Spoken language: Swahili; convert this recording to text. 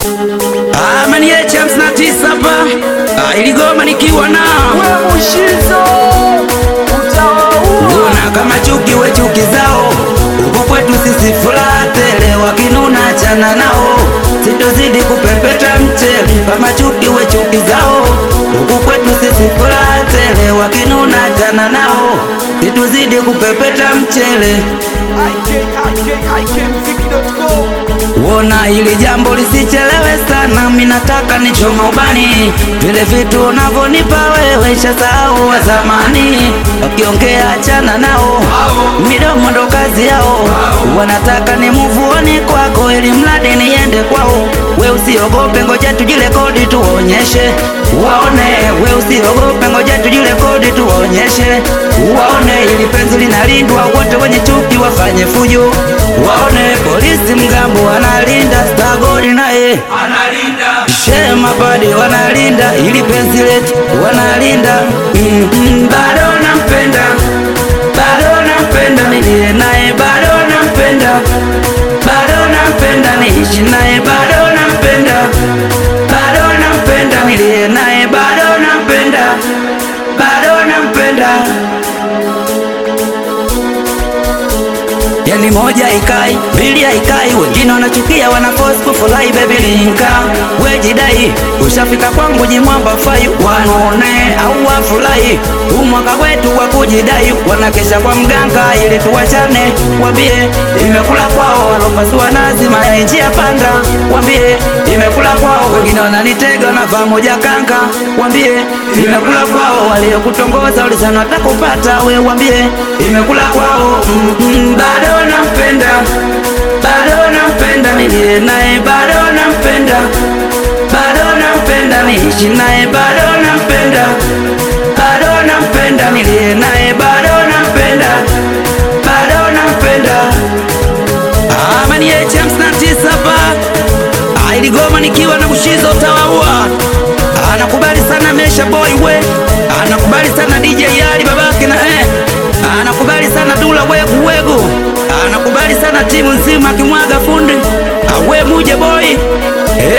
Amani ya champs na tisa hapa Ah, iligoma nikiwa na we Mushizo utawaua. Una kama chuki we chuki zao huku kwetu sisi furaha tele wakinuna chana nao sitozidi kupepeta mchele kama chuki we chuki zao huku kwetu sisi furaha tele wakinuna chana nao sitozidi kupepeta mchele Wona ili jambo lisichelewe sana, minataka nichoma ubani vile vitu unavyonipa wewe, shasahau wa zamani. Wakiongea achana nao, midomo ndo kazi yao. Wanataka ni muvuoni kwako, ili mradi niende kwao. We usiogope, ngoja tujirekodi tuonyeshe waone. We usiogope, ngoja tujirekodi tuonyeshe waone, ili penzi linalindwa, wote wenye chuki wafanye fujo waone. Polisi mgambo wanalinda, stagori naye shema badi wanalinda, ili penzi letu wanalinda. Mm, mm, bado nampenda, bado nampenda, nilie naye bado nampenda, bado nampenda, niishi naye bado nampenda, bado nampenda, nilie naye bado nampenda, bado nampenda. Yani moja ikai, mbili haikai, wengine wanachukia wanaforce kufurahi baby linka. We jidai, ushafika kwangu jimwamba fai, wanaone au wafurahi. Huu mwaka wetu wa kujidai, wanakesha kwa mganga ili tuwachane. Wambie imekula kwao, walopasua nazi mayai njia panda. Wambie imekula kwao, wengine wananitega na vaa moja kanga. Wambie imekula kwao, waliokutongoza ulisana watakupata. We wambie imekula kwao, mm, mm, bado nampenda, bado nampenda, nilie naye bado nampenda, bado nampenda, niishi naye bado nampenda, bado nampenda, nilie naye bado nampenda, bado nampenda. Amani ya champs na tisa hapa Ah, iligoma nikiwa na Mushizo utawaua. Anakubali sana Mesha Boy we, anakubali sana DJ Ali babake na eh, anakubali sana Dula wegu wegu, anakubali sana timu nzima kimwaga fundi awe muje boy eh,